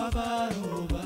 abaaruba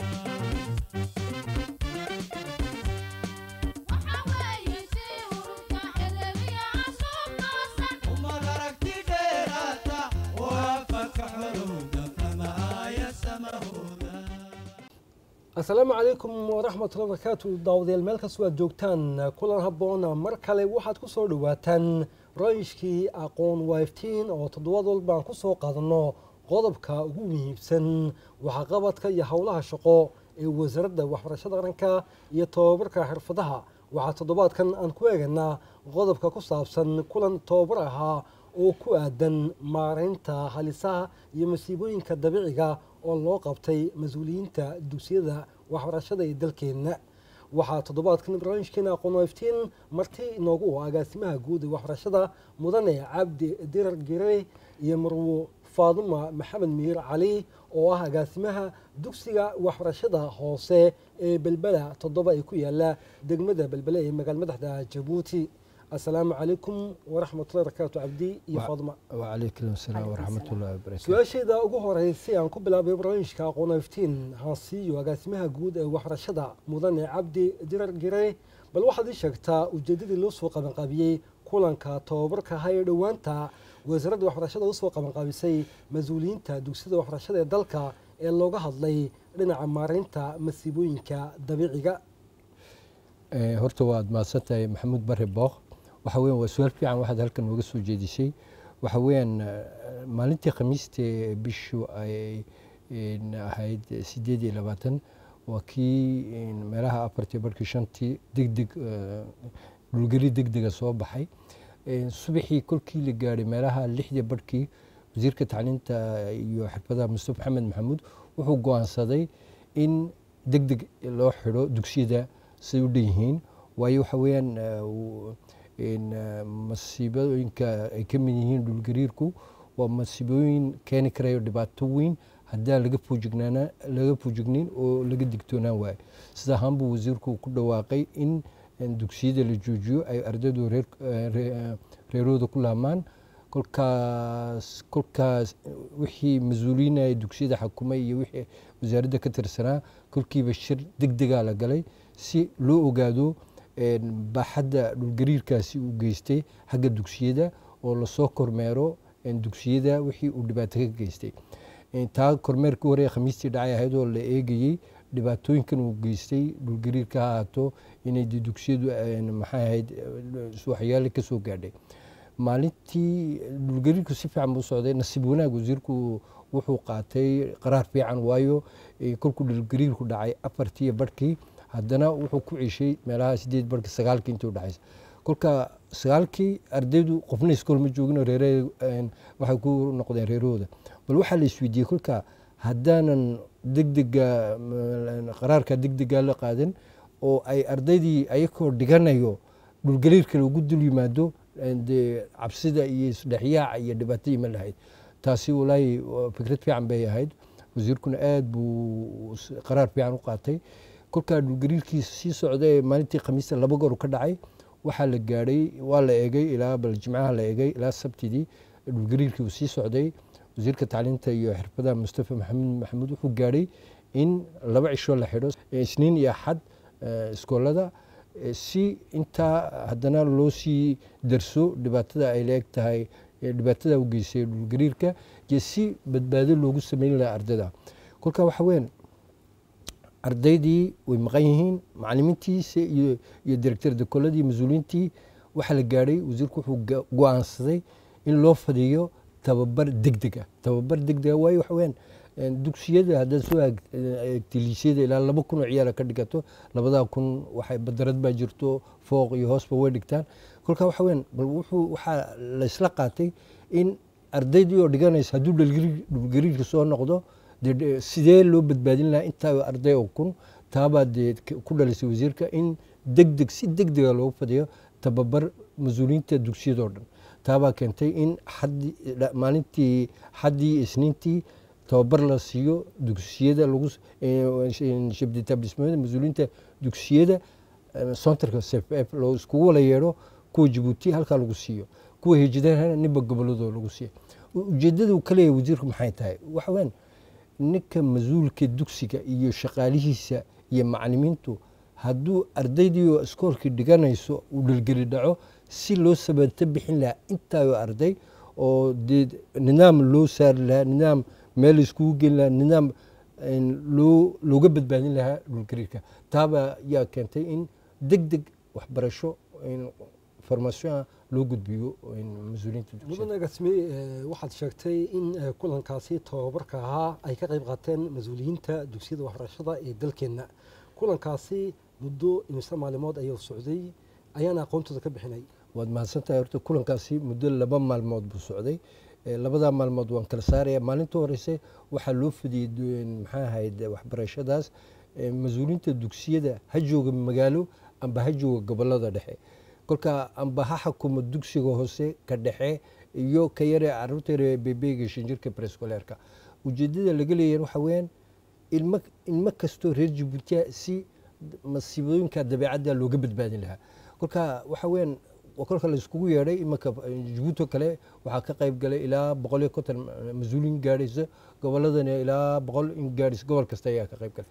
umad aragti dheeraata oo afaka xorowda kama aaya samahooda asalaamu calaykum waraxmatullahi barakaatu daawadayaal meel kastoo aad joogtaan kulan habboon mar kale waxaad ku soo dhowaataan rayishkii aqoon wiftiin oo toddobaad walba aan ku soo qaadanno qodobka ugu muhiimsan waxaqabadka iyo howlaha shaqo ee wasaaradda waxbarashada qaranka iyo tobabarka xirfadaha waxaa toddobaadkan aan ku eeganaa qodobka ku saabsan kulan tobabar ahaa oo ku aadan maareynta halisaha iyo masiibooyinka dabiiciga oo loo qabtay mas-uuliyiinta dugsiyada waxbarashada ee dalkeenna waxaa toddobaadkan barnaamijkeena aqoon iftiin marti inoogu ah agaasimaha guud ee waxbarashada mudane cabdi dirar gire iyo marwo faaduma maxamed miir cali oo ah agaasimaha dugsiga waxbarashada hoose ee belbela toddoba ee ku yaala degmada belbele ee magaal madaxda jabuuti asalaamu calaykum waraxmatullahi barakaatu cabdi iyo faaduma وعليكم السلام ورحمة الله وبركاته su-aasheeda ugu horeysay aan ku bilaabay barnaamijka aqoon iftiin hansiiyo agaasimaha guud ee waxbarashada mudane cabdi dirar gire bal waxaad ii sheegtaa ujeedadii loo soo qabanqaabiyey kulanka tobabarka ha ee dhowaanta wasaaradda waxbarashada usoo qabanqaabisay mas-uuliyiinta dugsiyada waxbarashada ee dalka ee looga hadlay dhinaca maareynta masiibooyinka dabiiciga Eh, horta waad mahadsantahay maxamuud bare booq waxa weyan waa su-aal fiican waxaad halkan nooga soo jeedisay waxa weeyaan eh, maalintii khamiiste bishu ay in, ahayd sideed iyo labaatan waa kii in, meelaha afartii barkii shantii degdeg eh, dhulgari degdega soo baxay Eh, subaxii kolkii la gaadhay meelaha lixdii barhkii wasiirka tacliinta iyo xirfadaha mustafa maxamed maxamuud wuxuu go-aansaday in degdeg loo xidho dugsiyada siday u dhan yihiin waayo waxa weeyaan eh, uu- in, eh, masiibooyinka ay ka mid yihiin dhulgariirku waa masiibooyin keeni karayo dhibaato weyn haddaan laga foojignaana laga foojignin oo laga digtoonaan waayo sida ahaan buu wasiirku ku dhawaaqay in in dugsiyada la joojiyo ay ardaydu reer eh, ree- eh, reerooda ku laamaan kolkaas kolkaas wixii mas-uuliyiinaya dugsiyada xakumay iyo wixii wasaaradda ka tirsanaa kolkiiba shir degdegaa la galay si loo ogaado een, baaxadda dhulgariirkaasi uu geystay xagga dugsiyada oo lasoo kormeero een, dugsiyada wixii uu dhibaato ka geystay Een, taa kormeerka hore ee khamiistii dhacay ahayd oo la eegayey dhibaatooyinkan uu geystay dhulgariirka ha ahaato inay dee dugsiyadu een, maxay ahayd eh, waxyaale ka soo gaadhay maalintii dhulgariirku si fiican buu socday nasiib wanaag wasiirku wuxuu qaatay qaraar fiican waayo eh, kolkuu dhulgariirku dhacay afartii iyo barhkii haddana wuxuu ku ceshay meelaha sideed barhkii sagaalkii intuu dhexaysa kolka sagaalkii ardaydu qofna iskool ma joogin oo reere een, waxay ku noqdeen reerahooda bal waxaa la isweydiiyey kolka haddaanan degdega mm, qaraarka degdega la qaadan oo ay ardaydii ayakoo dhiganayo dhulgariirka lagu dul yimaado een, dee cabsida iyo isdhexyaaca iyo dhibaato iman lahayd taasi walaahi waa fikrad fiican bay ahayd wasiirkuna aad buu s- qaraar fiican u qaatay kolkaa dhulgariirkiisa sii socda ee maalintii khamiista laba goor ka dhacay waxaa la gaadhay waa la eegay ilaa bal jimcaha la eegay ilaa sabtidii dhulgariirkii uu sii socday wasiirka tacliinta iyo xirfadaha mustafa maxamed maxamuud wuxuu gaadhay in laba cisho la xidho eh, isniin iyo axad eh, iskoolada eh, si intaa haddana loo sii darso dhibaatada ay leeg tahay eh, dhibaatada u geysay dhulgariirka iyo si badbaado loogu sameyn lahaa ardayda kolka waxa weyan ardaydii way maqan yihiin macalimiintiisa iyo iyo directorda koladii mas-uuliyiintii waxaa la gaadhay wasiirku wuxuu ga- go-aansaday in loo fadhiyo tababar degdeg ah tababar degdeg ah waayo waxa weyaan een, dugsiyada haddaad soo eeg- eegtay liisyada ilaa laba kun oo ciyaala ka dhigato labadaa kun waxay badarad baa jirto fooq iyo hoosba way dhigtaan kolka waxa weyaan bal wuxuu waxaa laysla qaatay in ardaydii oo dhiganaysa hadduu dhulgariir- dhulgariirka soo noqdo dee dhe- sidee loo badbaadin lahaa intaa arday oo kun taabaa dee k- ku dhalisay wasiirka in degdeg si degdega loogu fadhiyo tababar mas-uuliyiinta dugsiyadoo dhan taabaa keentay in xaddi dha- maalintii xaddii iyo isniintii tababar la siiyo dugsiyada lagu s- eh, shabditaablismada mas-uuliyiinta dugsiyada eh, sontarka cff loo iskugu wala yeedho kuwa jabuuti halkaa lagu siiyo kuwa hijidana ninba goboladoo lagu siiyo ujeedada uu ka leeyahay wasiirku maxay tahay waxa weyan ninka mas-uulka dugsiga iyo shaqaalihiisa iyo macalimiintu hadduu ardaydii oo iskoolkii dhiganayso uu dhilgeli dhaco si loo sabato bixin lahaa intaayo arday oo dee nidaam loo saari lahaa nidaam meel iskugu geli lahaa nidaam loo looga badbaadin lahaa dhulgariirka taaba yaa keentay in deg deg waxbarasho farmasyon loo gudbiyo mas-uuliyiinta mudan dugsiga agaasime waxaad sheegtay in eh, kulankaasi tababarka ahaa ay ka qayb qaateen mas-uuliyiinta dugsiyada waxbarashada ee dalkeenna kulankaasi muddo imise maalimood ayuu socday ayaana aqoontooda ka bixinay waad mahadsantahay horta kulankaasi muddo laba maalmood buu socday Eh, labadaa maalmood waan kala saaraya maalinta horeyse waxaa loo fidiyey du- maxaa ahayd waxbarashadaas eh, mas-uuliyiinta dugsiyada ha jooga magaalo amba ha jooga gobolada dhexe kolka amba ha xukumo dugsiga hoose ka dhexe iyo ka yare caruurta yare beebeyga shanjirka brescoleerka ujeedada laga leeyahay waxa weeyaan ilmo ilmo kastoo reer jabuutiya si masiibooyinka dabeecadda looga badbaadin lahaa kolka waxa weeyaan waa kolka la iskugu yeedhay imanka jabuuti oo kale waxaa ka qayb galay ilaa boqol iyo konton mas-uuliin gaadhaysa goboladana ilaa boqol in gaadhaysa gobol kasta ayaa ka qayb galay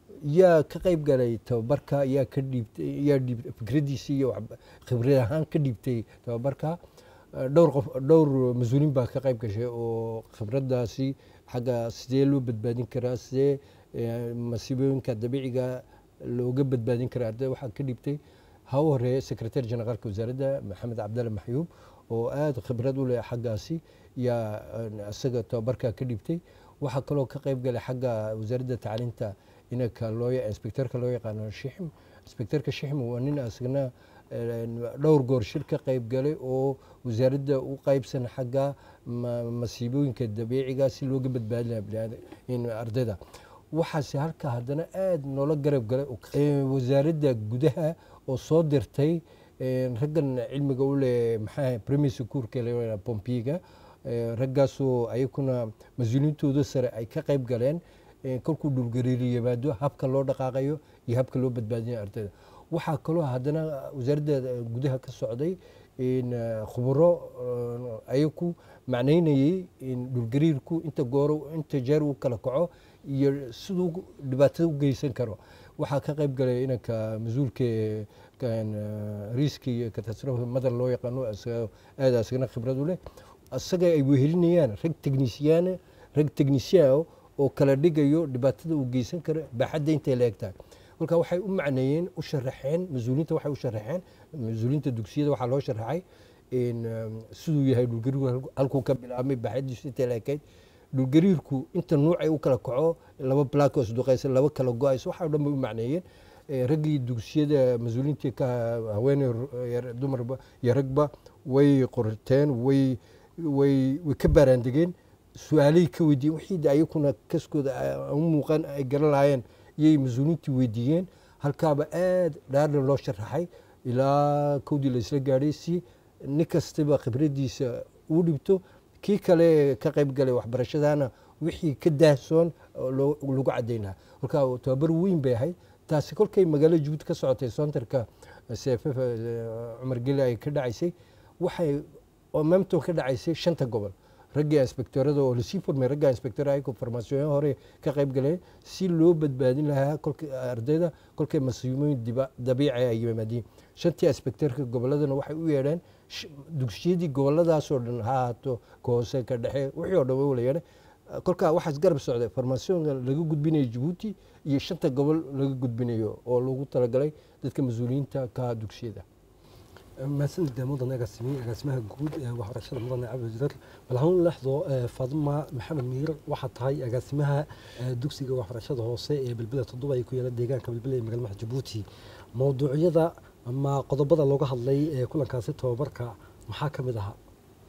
yaa ka qayb galay tababarka yaa ka dhiibtay yaa dhiib fikradiisii iyo wax- khibrad ahaan ka dhiibtay tababarka Eh, dhowr qof dhowr mas-uuliin baa ka qayb gashay oo khibradaasi xagga sidee loo badbaadin karaa sidee eh, masiibooyinka dabiiciga looga badbaadin karaa ardayda waxaa ka dhiibtay ha u horeeya secretary generaalka wasaaradda maxamed cabdalle maxyuub oo aada khibrad u leh xaggaasi yaa eh, isaga tababarka ka dhiibtay waxaa kaloo ka qayb galay xagga wasaaradda tacliinta inanka loo ya- inspectorka loo yaqaano shixim inspectorka shixim waa nin asagana eh, dhowr goor shir ka qayb galay oo wasaaradda u qaybsan xagga ma- masiibooyinka dabiiciga si looga badbaadi lahaa biniaada- in ardayda waxaase halka haddana aada noola garab galay oo ka- eh, wasaaradda gudaha oo soo dirtay eh, raggan cilmiga u leh maxaa premier secourka la pompiga raggaasoo ayakuna mas-uuliyiintooda sare ay ka qayb galeen eh, kolkuu dhulgariiri yimaado habka loo dhaqaaqayo iyo habka loo badbaadinayo ardayda waxaa kaloo haddana wasaaradda eh, gudaha ka socday in eh, khuburo eh, ayaku macnaynayey in dhulgariirku inta gooro inta jeer uu kala kaco iyo siduu dhibaatada u geysan karo waxaa ka qayb galay inanka mas-uulka ee kan, eh, riski iyo katastrofe madar loo yaqaano isaga- aad asagana khibrad u leh isaga ay wehelinayaan rag techniciyaana rag technician oo kala dhigayo dhibaatada uu geysan karo baaxadda intay la eg tahay kolka waxay u macneeyeen u sharaxeen mas-uuliyiinta waxay u sharaxeen mas-uuliyiinta dugsiyada waxaa loo sharaxay in um, siduu yahay dhulgariirku halku- halkuu ka bilaabmay baaxadiisu intay la ekayd dhulgariirku inta nuucay u kala kaco laba blackos duqaysa laba kala go-aysa waxaa o dhan bay u macneeyeen Eh, raggii dugsiyada mas-uuliyiintii ka haweeney yar- dumarba iyo ragba way qorteen way way way ka baaraandegeen su-aalay ka weydiiyeen wixii de ayakuna kaskooda a- u muuqan ay garan lahaayeen iyay mas-uuliyiintii weydiiyeen halkaaba aad dhaarna loo sharaxay ilaa kowdii la isla gaadhay si nin kastaba khibradiisa uu dhibto kii kale ka qayb galay waxbarashadana wixii ka daahsoon oo loo- lagu cadayn lahaa kolka tababar weyn bay ahayd taasi kolkay magaalada jabuuti ka socotay sontarka cff cumar geli ay ka dhacaysay waxay oo maamton ka dhacaysay shanta gobol raggii inspektorada oo lasii furmay ragga inspektor ayagoo farmaasiyoon hore ka qayb galeen si loo badbaadin lahaa kolka ardayda kolkay masiibooyin diba- dabiici ay yimaadiin shantii inspektorka goboladana waxay u yeedheen sh- dugsiyadii goboladaasoo dhan ha ahaato ka hoose ka dhexe wixii oo dhan way wala yeedheen kolkaa waxaas garab socday farmaasiyoonka laga gudbinayo jabuuti iyo shanta gobol laga gudbinayo oo lagu talagalay dadka mas-uuliyiinta ka dugsiyada mahadsanida mudan agaasimi agaasimaha guud ee waxbarashada mudane cabdi jidar bal hanuun lexdo eh, faaduma maxamed miir waxaa tahay agaasimaha eh, dugsiga waxbarashada hoose ee belbela toddoba ay ku yaala deegaanka belbela ee magaalada jabuuti mowduucyada ama qodobada looga hadlay ee kulankaasi tababarka maxaa ka mid ahaa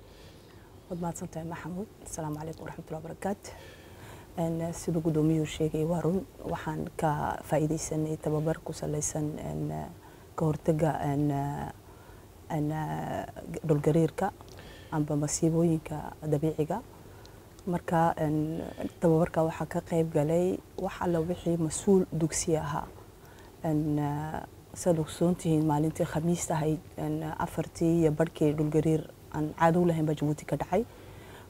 waad mahadsantahay maxamuud asalaamu calaykum waraxmatullahi wabarakaatu Een, siduu gudoomiyuhu sheegay waa run waxaan ka faa'iidaysanay tababar ku salaysan een, ka hortagga een, een, dhulgariirka amba masiibooyinka dabiiciga marka een, tababarka waxaa ka qayb galay wax alla wixii mas-uul dugsi ahaa Een, saad ogsoontihiin maalintii khamiista ahayd een, afartii iyo barhkii dhulgariir aan caado u lahayn baa jabuuti ka dhacay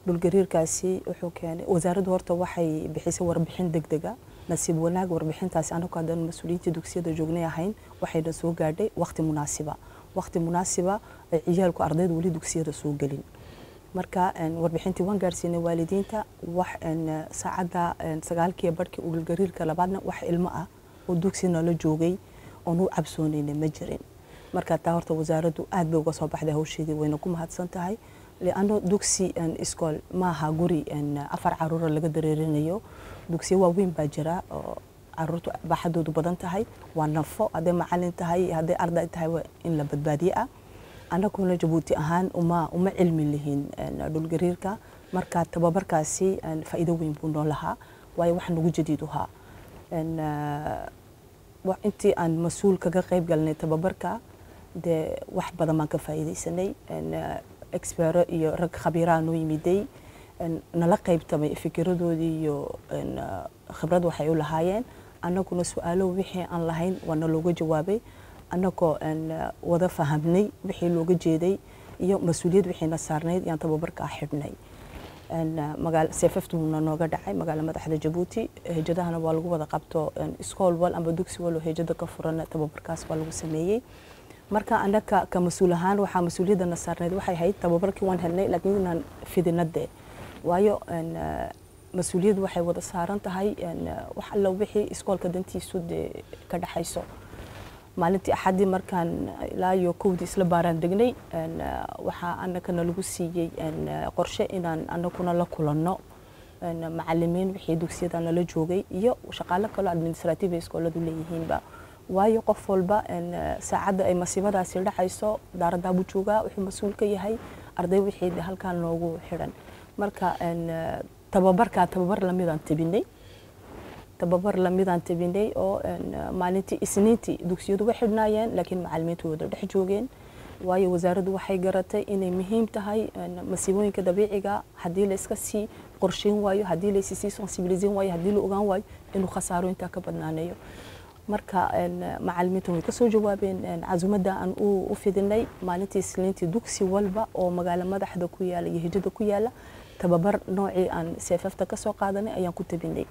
dhulgariirkaasi wuxuu keenay wasaaraddu horta waxay bixisay warbixin degdega nasiib wanaag warbixintaasi anagu haddaan mas-uuliyiinta dugsiyada joognay ahayn waxayna soo gaadhay waqti munaasiba waqti munaasiba ay ciyaalku ardayda weli dugsiyada soo gelin marka een, warbixintii waan gaarsiinay waalidiinta wax een, saacadda een, sagaalkii barhkii dhulgariirka labaadna wax ilmo ah oo dugsi nala joogay oon u cabsoonaynay ma jirin marka taa horta wasaaraddu aad bay uga soo baxday hawsheedii wayna ku mahadsan tahay lianno dugsi een, iskool maaha guri een, afar caruura laga dareerinayo dugsiyo waaweyn baa jira oo caruurtu baaxadoodu badan tahay waa nafo hadday macalin tahay hadday arday tahay waa in la badbaadiye ah annaguna jabuuti ahaan uma uma cilmi lihin een, dhulgariirka marka tababarkaasi een, faa'iido weyn buu noo lahaa waayo wax nagu jadiid uhaa een, eh, wa- intii aan mas-uul kaga qayb galnay tababarka dee wax badan baan ka faa'iidaysanay een, eh, expero iyo rag khabiiraa noo yimiday een, nala qaybtamay fikiradoodii iyo een, eh, khibrad waxay u lahaayeen annaguna su-aalo wixii aan lahayn waa nalooga jawaabay annagoo een, eh, wada fahamnay wixii looga jeeday iyo mas-uuliyad wixiina saarnayd yaan tababarkaa xidhnay een, eh, magaal seefaftuuna nooga dhacay magaala madaxda jabuuti hejadahana waa lagu wada qabto een, iskool wal amba dugsi wal oo hejada ka furan tababarkaas waa lagu sameeyey marka annaga ka mas-uul ahaan waxaa mas-uuliyadana saarnayd waxay ahayd tababarkii waan helnay laakiin inaan fidinade waayo een, eh, mas-uuliyad waxay wada saaran tahay een, eh, wax alla wixii iskoolka dantiisu dee ka dhaxayso maalintii axaddii markaan ilaa iyo kowdii isla baaraan degnay een, eh, waxaa annagana lagu siiyey een, eh, qorshe inaan annaguna la kulanno een, macalimiin wixii dugsiyada nala joogay iyo shaqaalo kaloo administratiiv ay iskooladu leeyihiinba waayo qof walba een, eh, saacadda ay masiibadaasi dhacayso daaraddaa buu joogaa wuxuu mas-uul ka yahay arday wixii de halkaan noogu xidhan marka een, eh, tababarkaa tababar lamidaan tabinay tababar lamidaan tabinay oo een, eh, maalintii isniintii dugsiyadu way xidhnaayeen laakiin macalimiintu wada dhex joogeen waayo wasaaraddu waxay garatay inay muhiim tahay een, masiibooyinka dabiiciga haddii la iska sii qorsheyn waayo haddii la isi sii sensibiliseyn waayo haddii la ogaan waayo inuu khasaaro intaa ka badnaaneeyo marka een, macalimiintu way kasoo jawaabeen een, casumadda aan u u fidinay maalintii isniintii dugsi walba oo magaalo madaxda ku yaala iyo hijada ku yaala tababar noocii aan seefafta ka soo qaadanay ayaan ku tabinay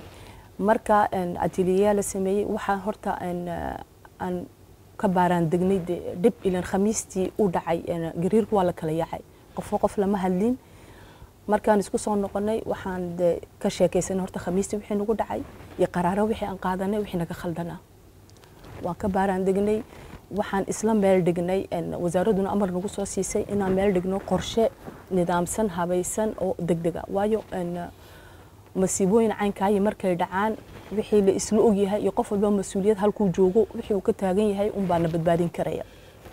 marka een, ateliyeyaa la sameeyey waxaa horta een, eh, aan ka baaraan degnay de dhib ilan khamiistii u dhacay een, gariirku waa la kala yaacay qofo qof lama hadlin markaan isku soo noqonay waxaan de ka sheekaysanay horta khamiistii wixii nagu dhacay iyo qaraaro wixii aan qaadanay wixii naga khaldanaa waan ka baaraan degnay waxaan isla meel dhignay een, wasaaradduna amar nagu soo siisay inaan meel dhigno qorshe nidaamsan habaysan oo degdega waayo een, masiibooyin caynkaayi markay dhacaan wixii la isla ogyahay iyo qof walba mas-uuliyad halkuu joogo wixii uu ka taagan yahay unbaa la badbaadin karaya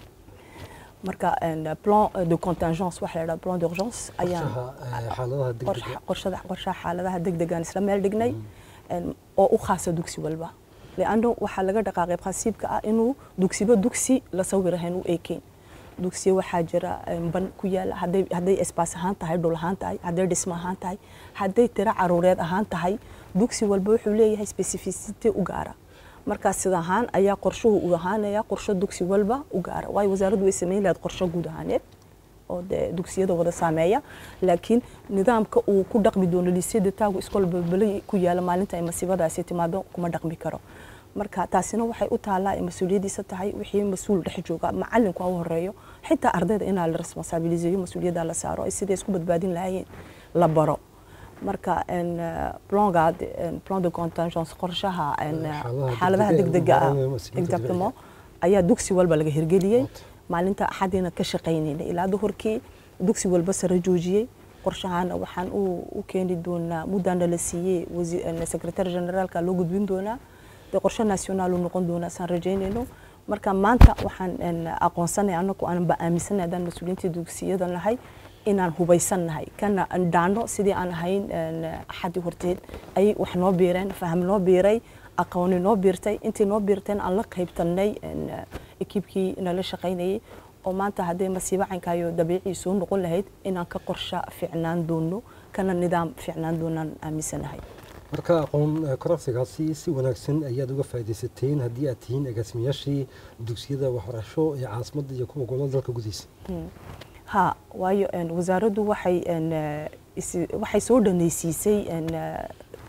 marka een, plan de contingence waxa la yidhaha plan d'urgence ayaan Qorshaha, eh, xaaladaha degdega qorsha- qorshaha qorshaha xaaladaha degdegaan isla meel dhignay een, oo u khaasa dugsi walba leanno waxaa laga dhaqaaqay qasiibka ah inuu dugsiba dugsi la sawir ahayn u eekeyn dugsiyo waxaa jira een, ban ku yaala hadday hadday espaas ahaan tahay dhul ahaan tahay hadday dhismo ahaan tahay hadday tiro caruureed ahaan tahay dugsi walba wuxuu leeyahay specificity u gaara markaas sida ahaan ayaa qorshuhu u ahaanaya qorsho dugsi walba u gaara waayo wasaaraddu way samayn lahayd qorsho guud ahaaneed oo dee dugsiyada wada saameeya laakiin nidaamka uu ku dhaqmi doono liisyada taagu iskool balbalay ku yaala maalinta ay masiibadaasi timaado kuma dhaqmi karo marka taasina waxay u taallaa ay mas-uuliyaddiisa tahay wixii mas-uul dhex jooga macalinku ha u horeeyo xitaa ardayda inaa la responsabiliseeyo mas-uuliyadda la saaro ay siday isku badbaadin lahaayeen la baro marka een, eh, plangaad een, plan de contingence qorshaha een, eh, Xaaladaha xaaladaha degdega degdega ah ee masiibada exactement ayaa dugsi walba laga hirgeliyey maalinta axadiina ka shaqaynayna ilaa duhurkii dugsi walba sare joojiyey qorshahana waxaan u u keeni doonaa muddana la siiyey wasi- een, secretary generaalka loo gudbin doonaa dee qorshe national uu noqon doonaa saan rajaynayno marka maanta waxaan een, aqoonsanay anagu aanba aaminsanay haddaan mas-uuliyiinta dugsiyada nahay inaan hubaysan nahay kana aan dhaano sidii aan ahayn een, axadii horteed ay wax noo biireen faham noo biiray aqooni noo biirtay intii noo biirteen aan la qaybtanay een, ekiibkii nala shaqaynayay oo maanta hadday masiibo cankaayo dabiicii soo noqon lahayd inaan ka qorsha fiicnaan doono kana nidaam fiicnaan doonaan aaminsanahay marka aqoon eh, kororsigaasi si wanaagsan ayaad uga faaidaysateen haddii aad tihiin agaasimayaashii dugsiyada waxbarasho ee caasimadda iyo kuwa gobolada dalka gudihiisa ha waayo een, wasaaraddu waxay een, eh, isi- waxay soo dhanaysiisay een, eh,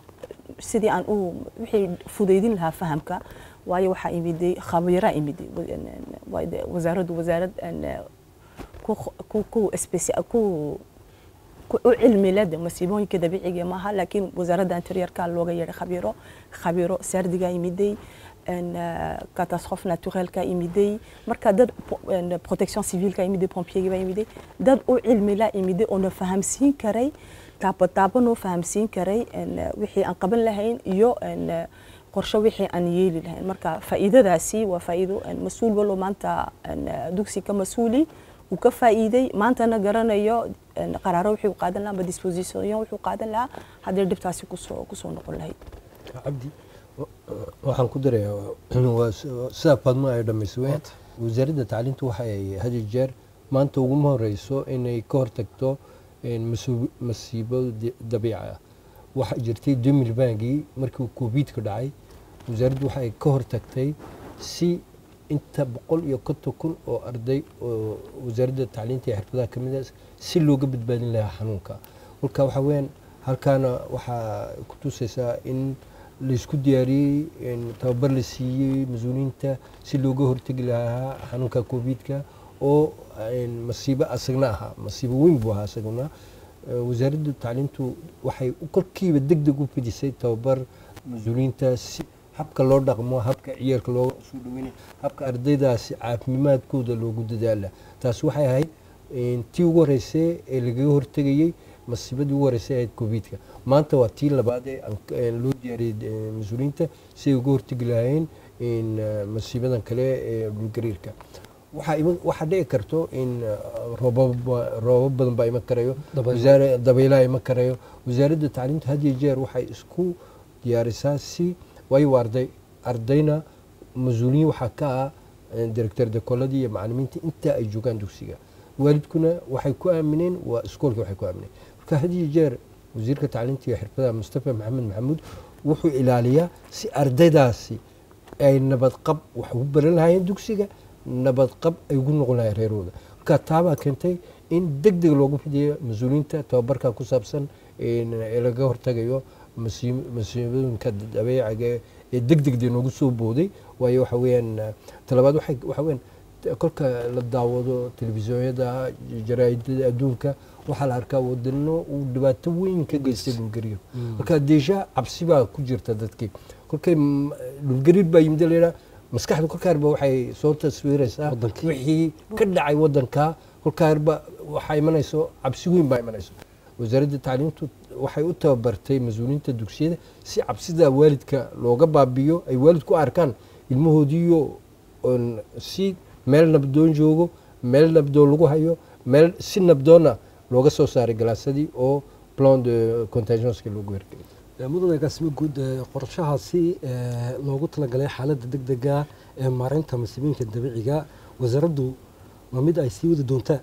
sidii aan u wixii fudaydin lahaa fahamka waayo waxaa imiday khabiiraa imiday wa- een, een, waa de- wasaaraddu wasaarad een, eh, ku ku ku speci- ku ku- u cilmi leh de masiibooyinka dabiiciga maaha laakiin wasaaradda interiorka looga yeedhay khabiiro khabiiro saardigaa imiday een, eh, catastrophe naturelka imiday marka dad po- een, protection civilka imiday pompiergiba imiday dad u cilmi la imiday oo na fahamsiin karay taabo taabo noo fahamsiin karay een, eh, wixii aan qaban lahayn iyo een, eh, qorshe wixii aan yeeli lahayn marka faa'iidadaasi waa faa'iido een, mas-uul wallo maanta een, eh, dugsi ka mas-uuli uu ka faa'iiday maantana garanayo een, qaraaro wixii uu qaadan lahaa ama disposition wuxuu qaadan lahaa haddii dhibtaasi kusoo kusoo noqon lahayd cabdi waxaan ku darayaa waa s- sidaa faadmo ay dhammaysay weyn wasaaradda tacliinta waxay had iyo jeer maanta uguma horeyso inay ka hortagto een, masu- masiibo di- dabiici ah waxaa jirtay demir bankii markii covidka dhacay wasaaraddu waxay ka hortagtay si inta boqol iyo konton kun oo arday oo wasaaradda tacliinta iyo xirfadaha ka mid ah si looga badbaadin lahaa xanuunka marka waxaa weyaan halkaana waxaa ku tusaysaa in laysku diyaariyey in tababar la siiyey mas-uuliyiinta si looga hortegi lahaa xanuunka covidka oo een, masiibo asagna ahaa masiibo weyn buu ahaa asaguna Eh, wasaaradda tacliintu waxay u- kolkiiba deg deg u fidisay tababar mas-uuliyiinta si habka loo dhaqmo habka ciyaalka loo soo dhaweynay habka ardaydaasi caafimaadkooda loogu dadaala taasi waxay ahayd een, tii ugu horeysay ee lagaga hortegayey masiibadii ugu horeysay ahayd covidka maanta waa tii labaad ee aan k- een loo diyaariyey eh, mas-uuliyiinta si ay uga hortegi lahaayeen in eh, masiibadan kale ee dhulgariirka waxaa iman waxaa dhici karto in eh, roobab roobab badan baa iman karayo Dabaylo. wasaare dabaylaha iman karayo wasaaradda tacliinta had iyo jeer waxay isku diyaarisaa si waayo waa arday ardayna mas-uuliyiin waxaa ka ah eh, director dekoladii iyo macalimiinta inta ay joogaan dugsiga waalidkuna waxay ku aamineen waa iskoolka waxay ku aamineen marka had iyo jeer wasiirka tacliinta iyo xirfadaha mustafa maxamed maxamuud wuxuu ilaaliyaa si ardaydaasi ay nabad qab wax ugu baran lahaayeen dugsiga nabad qab ay ugu noqon lahayen reerooda marka taabaa keentay in deg deg loogu fidiyo mas-uuliyiinta tababarka ku saabsan in- ee laga hortagayo masiib- masiibooyinka dabeeciga ee deg degdee noogu soo booday waayo waxa weeyaan eh, talabaad waxay waxa weeyaan t- kolka la daawado telefisyoonyada jaraa'idada adduunka waxaa la arkaa wadano uu dhibaato weyn ka geystay dhulgariir marka deesha cabsi baa ku jirta dadkii kolkay m- dhulgariir baa yimid layidhaa maskaxda kolkaarba waxay soo taswiiraysaa Wadankii. wixii ka dhacay wadanka kolkaarba waxaa imanayso cabsi weyn baa imanayso wasaaradda tacliintu waxay u tababartay mas-uuliyiinta dugsiyada si cabsida waalidka looga baabiyo ay waalidku arkaan ilmahoodiiyo oon si meel nabdoon joogo meel nabdoon lagu hayo meel si nabdoonna looga soo saaray galaasadii oo plan de contagionska loogu hergelay mudane agaasimo guud ee qorshahaasi ee loogu talagalay xaaladda deg dega ee maareynta masiibooyinka dabiiciga wasaaraddu waa mid ay sii wadi doontaa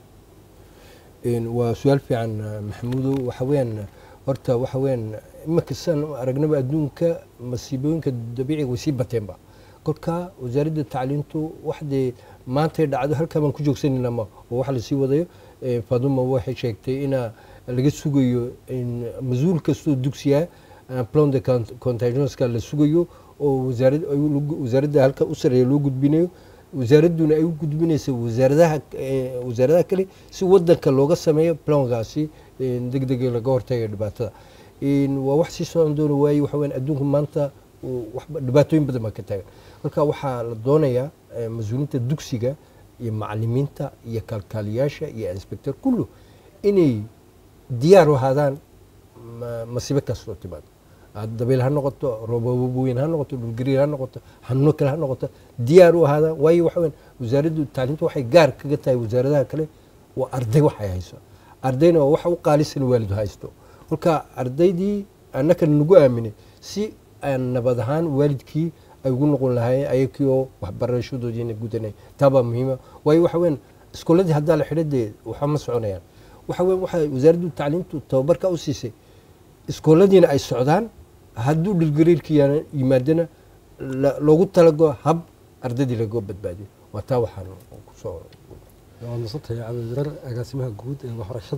Een, waa su-aal fiican eh, maxamuudow waxa weeyaan horta waxa weeyaan iminka saan u aragnaba adduunka masiibooyinka dabiiciga way sii bateenba kolka wasaaradda tacliintu waxdee maantay dhacdo halkaa baan ku joogsanayna ma oo waxa lasii wadayo Eh, faduma waxay sheegtay ina laga sugayo in mas-uul kastoo dugsiya eh, plan de cont- contagionska la sugayo oo wasaarad ay u- lagu- wasaaradda halka u sareeya loo gudbinayo wasaaradduna ay u gudbinaysa wasaaradaha eh, wasaaradaha kale si wadanka looga sameeyo plankaasi deg dega laga hortagayo dhibaatada In waa wax sii socon doona waaye waxa weyan adduunka maanta uu waxba- dhibaatooyin badan baa ka taagan marka waxaa la doonayaa eh, mas-uuliyiinta dugsiga iyo macalimiinta iyo kalkaaliyaasha iyo inspector kullu inay diyaar u ahaadaan ma- masiibo kastoo timaado Ah, dabayl ha noqoto roobab weyn ha noqoto dhulgariir ha noqoto xanuuno kale ha noqoto diyaar u ahaadaan waayo waxa weyn wasaaraddu tacliinta waxay gaar kaga tahay wasaaradaha kale waa arday waxay hayso ardayna waa waxa u qaalisan waalid haysto kolka ardaydii annaka nagu aaminay si aan nabad ahaan waalidkii ay ugu noqon lahaayeen ayakii oo waxbarashadoodiina gudanay taabaa muhiima waayo waxa weyn iskooladii haddaa la xidho dee waxa ma soconayaan waxa weyn waxa wasaaraddu tacliintu tababarka u siisay iskooladiina ay socdaan hadduu dhilgariirka yana- yimaadana la- loogu talago hab ardaydii laga badbaadiyo waa taa waxaan kusoo waa masantahay cabdidirar agaasimaha guud ee waxbarashada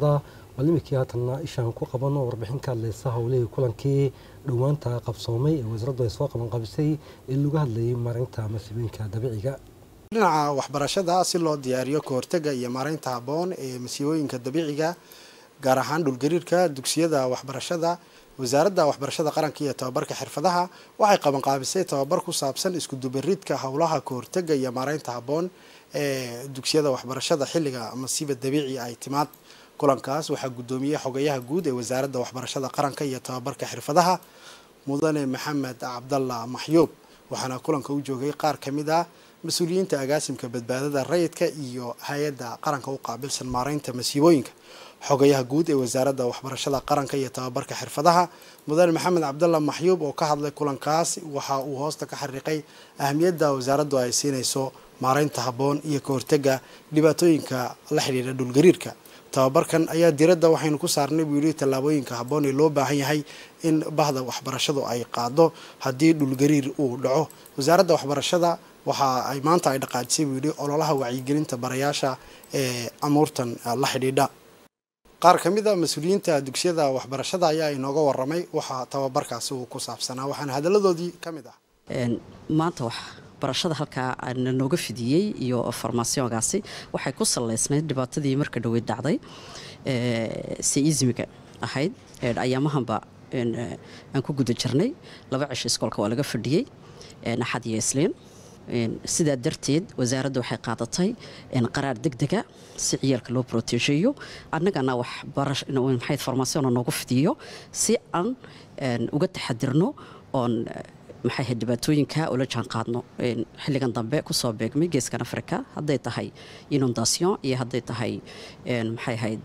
bal iminkii haatanna ishaan ku qabano warbixin ka hadlaysa howlihii kulankii dhowaanta qabsoomay ee wasaaraddu ay soo qaban qabisay ee lagu hadlayay marinta masiibooyinka dabiiciga dhinaca waxbarashada si loo diyaariyo kahortega iyo maaraynta habboon ee masiibooyinka dabiiciga gaar ahaan dhulgariirka dugsiyada waxbarashada wasaaradda waxbarashada qaranka iyo tababarka xirfadaha waxay qabanqaabisay tababar ku saabsan iskudubaridka howlaha kahortega iyo maaraynta habboon ee dugsiyada waxbarashada xilliga masiiba dabiici ay timaad kulankaas waxaa guddoomiyey xogayaha guud ee wasaaradda waxbarashada qaranka iyo tababarka xirfadaha mudane maxamed cabdalla maxyuub waxaana kulanka u joogay qaar ka mid ah mas-uuliyiinta agaasimka badbaadada rayidka iyo hay-adda qaranka u qaabilsan maaraynta masiibooyinka xogayaha guud ee wasaaradda waxbarashada qaranka iyo tababarka xirfadaha mudane maxamed cabdalla maxyuub oo ka hadlay kulankaas waxa uu hoosta ka xariiqay ahamiyadda wasaaraddu ay siinayso maaraynta habboon iyo kahortega dhibaatooyinka la xidhiidha dhulgariirka tababarkan ayaa diradda waxaynu ku saarnay buu yidhi tallaabooyinka habboon ee loo baahan yahay in bahda waxbarashadu ay qaado haddii dhulgariir uu dhaco wasaaradda waxbarashada waxa ay maanta ay dhaqaajisay buu yidhi ololaha wacyigelinta barayaasha ee amuurtan la xidhiidha qaar ka mid a mas-uuliyiinta dugsiyada waxbarashada ayaa inooga waramay waxaa tababarkaasi uu ku saabsanaa waxaana hadalladoodii ka mid ah maanta wax barashada halkaa na nooga fidiyey iyo farmaasiyonkaasi waxay ku salaysnayd dhibaatadii marka dhoweyd dhacday seismiga ahayd ayaamahanba aan ku guda jirnay laba cisho iskoolka waa laga fadhiyey axad iyo isliin sidaa darteed wasaaradda waxay qaadatay qaraar degdega si ciyaalka loo brotegeeyo annagana waxmaxay farmaasiyona noogu fidiyo si aan uga taxadirno oon maxay ahayd dhibaatooyinka ula jaan qaadno xilligan dambe kusoo beegmay geeskan africa hadday tahay inundation iyo hadday tahay maxay ahayd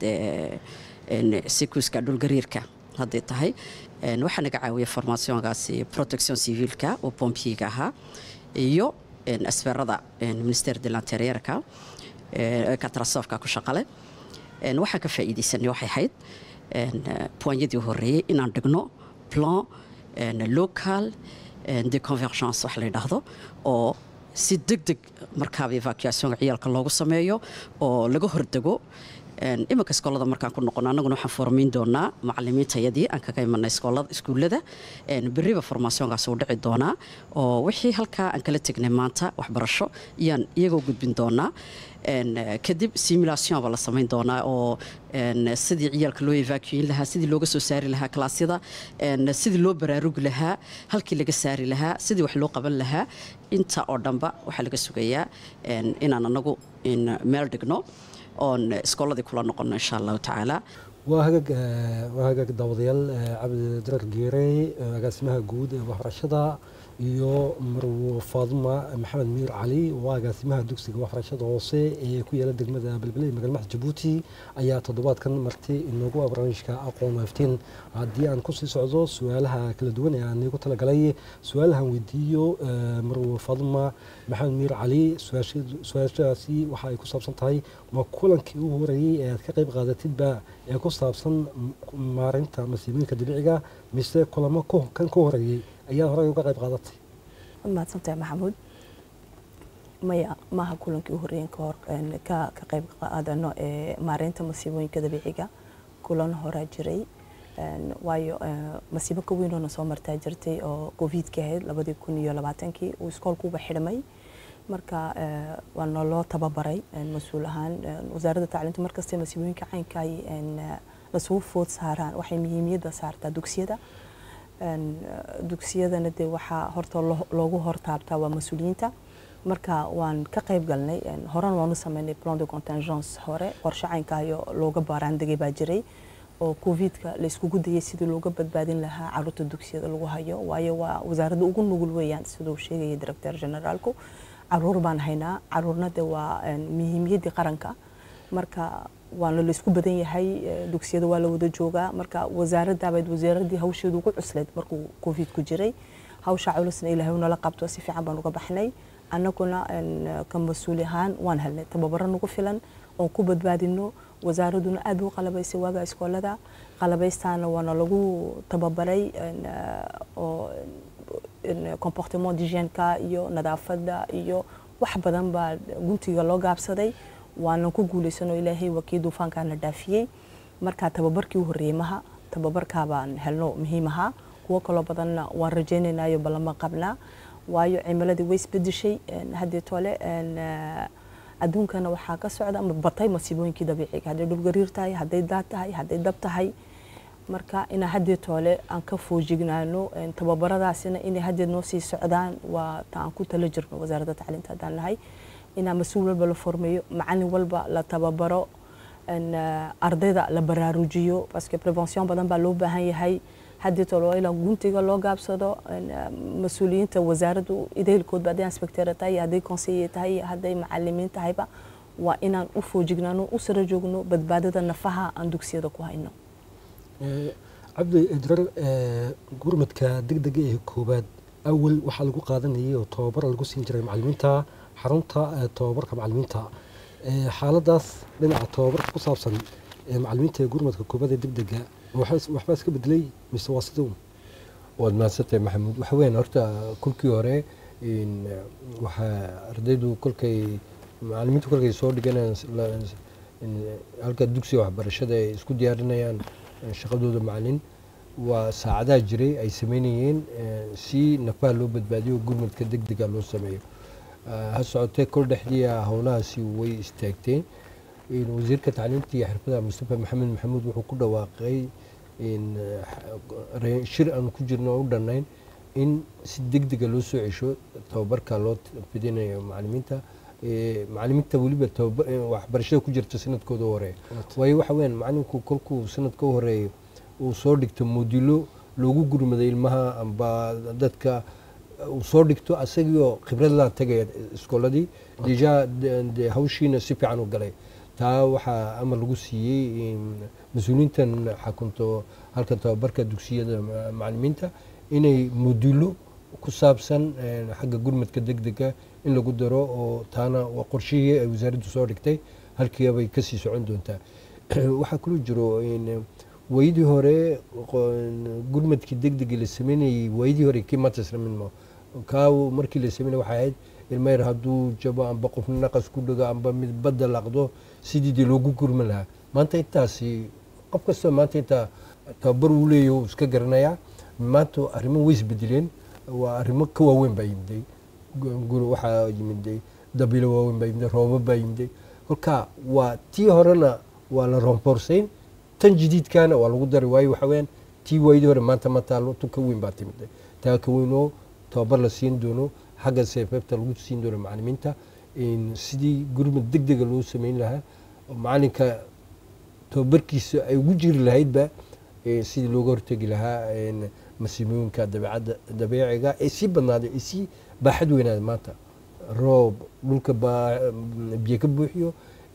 sikuuska dhulgariirka hadday tahay waxaa naga caawiya formationkaasi protection civilka oo bombiyiga ahaa iyo asferada minister de l'interierka katrasofka ku shaqale waxaan ka faa'iidaysanay waxay ahayd puanyadii horeeyey inaan dhigno plan local de convergence wax la yidhaahdo oo si deg deg markaaba evacuationka ciyaalka loogu sameeyo oo laga hordego iminka iskoolada markaan ku noqono annaguna waxaan formayn doonaa macalimiintayadii aan kaga imanay iskuullada beriba formationkaas uu dhici doonaa oo wixii halkaa aan kala tegnay maanta waxbarasho iyaan iyagoo gudbin doonaa kadib simulation baa la samayn doonaa oo sidii ciyaalka loo evacuin lahaa sidii looga soo saari lahaa kalaasyada sidii loo baraarugi lahaa halkii laga saari lahaa sidii wax loo qaban lahaa inta oo dhanba waxaa laga sugayaa inaan anagu meel dhigno oon iskooladii kula noqono insha allahu tacaala waa hagaag waa hagaag daawadayaal cabdi darar geerey agaasimaha guud ee waxbarashada iyo marwo faaduma maxamed miir cali waa agaasimaha dugsiga waxbarashada hoose ee ku yaala degmada belbele ee magaalmada jabuuti ayaa toddobaadkan marti inoogu ah barnaamijka aqoon waaftiin haddii aan kusii socdo su-aalaha kala duwan ee aan iigu talagalay su-aalahan weydiiyo marwo faaduma maxamed miir cali su-aashaasi waxa ay ku saabsan tahay ma kulankii ugu horeeyey ee aad ka qayb qaadatidba ee ku saabsan maareynta masiibooyinka dabiiciga mise kulamo kan ka horeeyey ayaad horey uga qayb qaadatay waad mahadsantahay maxamuud maya maaha kulankii u horreeyen kahor ka ka qayb qaadano ee maareynta masiibooyinka dabiiciga kulan horaa jiray waayo masiibo ka weynoona soo martaa jirtay oo covidki ahayd labadii kun iyo labaatankii uu iskoolkuuba xidhmay marka waa naloo tababaray mas-uul ahaan wasaaradda tacliinta markastay masiibooyinka caynka ay lasugu food saaraan waxay muhiimiyadda saartaa dugsiyada dugsiyadana dee waxaa horta loogu hortaabtaa waa mas-uuliyiinta marka waan ka qayb galnay horena waanu sameynay plan de contingence hore qorshe caynkaayo looga baaraandegay baa jiray oo covidka la iskugu dayay sidii looga badbaadin lahaa caruurta dugsiyada lagu hayo waayo waa wasaaradda ugu nugul weeyaan siduu sheegaya director generaalku caruur baan haynaa caruurna de waa muhiimiyaddii qaranka marka waana la isku badan yahay dugsiyada waa la wada joogaa marka wasaaraddabayd wasaaradii hawsheedu ugu cuslayd markuu covid ku jiray hawsha culusna ilaahay nala qabto si fiican baan uga baxnay annaguna ka mas-uul ahaan waan helnay tababaro nagu filan oon ku badbaadino wasaaraduna aad u qalabaysay waaga iskoolada qalabaystaana waana lagu tababaray oo comportement d'hygièneka iyo nadaafadda iyo wax badan baa guntiga loo gaabsaday waanan ku guulaysanoo ilaahay waa kii duufaankaana dhaafiyey marka tababarkii u horreeyey maha tababarkaa baan helno muhiim ahaa kuwo kaloo badanna waan rajaynaynaayo ballama qabnaa waayo cimiladii way isbedeshay haddii tole adduunkana waxaa ka socda ama batay masiibooyinkii dabiiciga hadday dhulgariir tahay hadday daad tahay hadday dab tahay marka inaa haddii toole aan ka foojignaano tababaradaasina inay haddeed noo sii socdaan waa ta aan ku tala jirno wasaaradda tacliinta haddaan nahay inaa mas-uul walba la formeeyo macalin walba la tababaro ardayda la baraarujiyo baske prevention badan baa loo baahan yahay haddii toole waa ilaa guntiga loo gaabsado mas-uuliyiinta wasaaraddu ideylkoodba hadday inspectera tahay hadday conseiller tahay hadday macalimiin tahayba waa inaan u foojignaano u sara joogno badbaadada nafaha aan dugsiyada ku hayno cabdi idrar gurmadka degdega ee koowaad awal waxaa lagu qaadanayay oo tababar lagu siin jiray macalimiinta xarunta tababarka macalimiinta xaaladaas dhinaca tababarka ku saabsan macalimiinta ee gurmadka koowaad ee degdega waxbaa iska bedelay mise waa siduu waad mahadsantahay maxamuud waxa weeyaan horta kolkii hore waxaa ardaydu kolkay macalimiintu kolkay soo dhiganayaan halka dugsiga waxbarashada ay isku diyaarinayaan shaqadooda macalin waa saacadaha jiray ay sameynayeen si nafaha loo badbaadiyo gurmadka degdega loo sameeyo ha socotee kol dhexdii howlahaasi way istaagteen wasiirka tacliinta iyo xirfadaha mustafa maxamed maxamuud wuxuu ku dhawaaqay shir aan ku jirno oo u dhannayn in si degdega loo soo cesho tababarka loo fidinayo macalimiinta macalimiinta weliba waxbarashada ku jirta sanadkooda horeeya waayo waxa weyaan macalinku kolkuu sanadka u horeeyo uu soo dhigto moodilo loogu gurmaday ilmaha amba dadka uu soo dhigto asagiioo khibrad la tagaya iskooladii deja de hawshiina si fiican u galay taa waxaa amar lagu siiyey mas-uuliyiintan xakunto halkan tababarka dugsiyada macalimiinta inay moodilo ku saabsan xagga gurmadka degdega in lagu daro oo taana waa qorshihii ay wasaaraddu soo dhigtay halkiibay kasii socon doontaa waxaa kaloo jiro waydii hore gurmadkii degdega la sameynayey waydii hore kii maanta isla mid ma kaa markii la sameynay waxay ahayd ilmayr hadduu jabo amba qof naqas ku dhago amba mid badda laqdo sidii dee loogu gurman lahaa maanta intaasi qof kastoo maanta intaa tababar uu leeyahy uu iska garanayaa maanta arrimo way isbedeleen waa arrimo ka waaweyn baa yimiday waxaa yimiday dabilo waaweyn baa yimiday roobab baa yimiday kolka waa tii horena waa la romborsayn tan jadiidkaana waa lagu daray waayo waxa weyaan tii waayadii hore maanta ma taalo tu ka weyn baa timiday taa ka weyn oo tababar la siin doono xagga seefeefta lagu siin doono macalimiinta sidii gurmad degdega loo sameyn lahaa macalinka tababarkiisa ay ugu jiri lahaydba sidii looga hortegi lahaa masiibooyinka dabeecadda dabeeciga ee sii badnaaday ee sii baaxad weynaada maanta roob dhulka biyo ka buuxiyo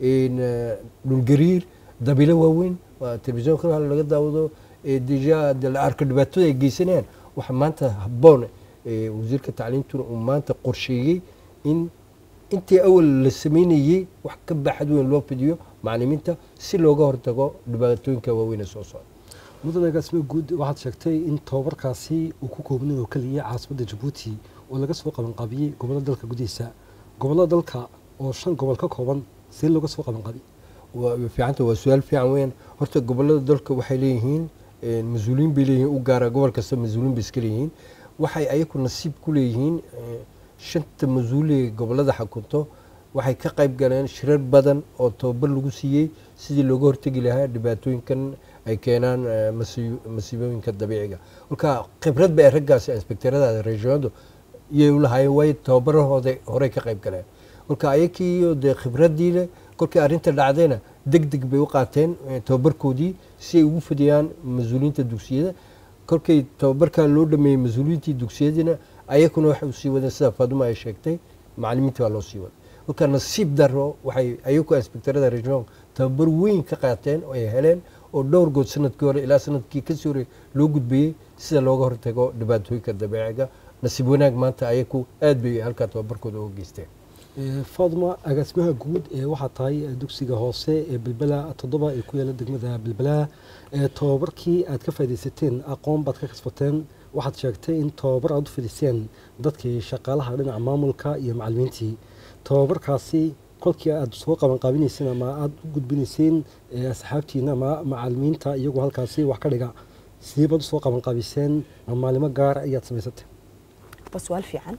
dhulgariir dabilo waaweyn waa telefisonka laga daawado deja la arko dhibaatada ay geysanayaan waxa maanta habboon wasiirka tacliintuna uu maanta qorsheeyey in intii awal la sameynayey wax ka baaxad weyn loo fidiyo macalimiinta si looga hortago dhibaatooyinka waaweyn ee soo socda mudane gaasme guud waxaad sheegtay in tababarkaasi uu ku koobnay oo keliya caasimadda jabuuti oo laga soo qabanqaabiyey gobollada dalka gudihiisa gobollada dalka oo shan gobol ka kooban see looga soo qabanqaabiy fiicanta waa su-aal fiican weyaan horta gobollada dalka waxay leeyihiin mas-uuliyiin bay leeyihiin u gaara gobol kasta mas-uuliin bay iska leeyihiin waxay ayaku nasiib ku leeyihiin shanta mas-uulee gobollada xakunto waxay ka qayb galeen shirar badan oo tababar lagu siiyey sidii looga hortegi lahaa dhibaatooyinkan ay keenaan masiibooyinka dabiiciga marka khibrad ba ay raggaasi inspekterada regionadu iyay u lahaayeen waayo tababarahooda horey ka qayb galeen marka ayakiiyo dee khibradii leh kolkii arrinta dhacdayna deg deg bay u qaateen tababarkoodii si ay ugu fidiyaan mas-uuliyiinta dugsiyada kolkay tababarkaa loo dhameeyey mas-uuliyiintii dugsiyadiina ayakuna waxay usii wadeen sida faaduma ay sheegtay macalimiintii baa loo sii waday marka nasiib daro waxay ayaku inspekterada regional tababar weyn ka qaateen oo ay heleen oo dhowr good sanadkii hore ilaa sanadkii kasii hore loo gudbayey sida looga hortago dhibaatooyinka dabeeciga nasiib wanaag maanta ayaku aad bay halkaa tababarkooda uga geysteen faaduma agaasimaha guud ee waxaa tahay dugsiga hoose ee belbela toddoba ee ku yaala degmada belbela tababarkii aad ka faa'idaysateen aqoon baad ka kasbateen waxaad sheegtay in tababar aad u fidiseen dadkii shaqaalaha dhinaca maamulka iyo macalimiintii tababarkaasi kolkii aad soo qabanqaabinayseen ama aada u gudbinayseen eh, asxaabtiina ama macalimiinta iyagoo halkaasi wax ka dhiga sidee baad usoo qabanqaabiseen ma maalimo gaar ayaad samaysatay waa su-aal fiican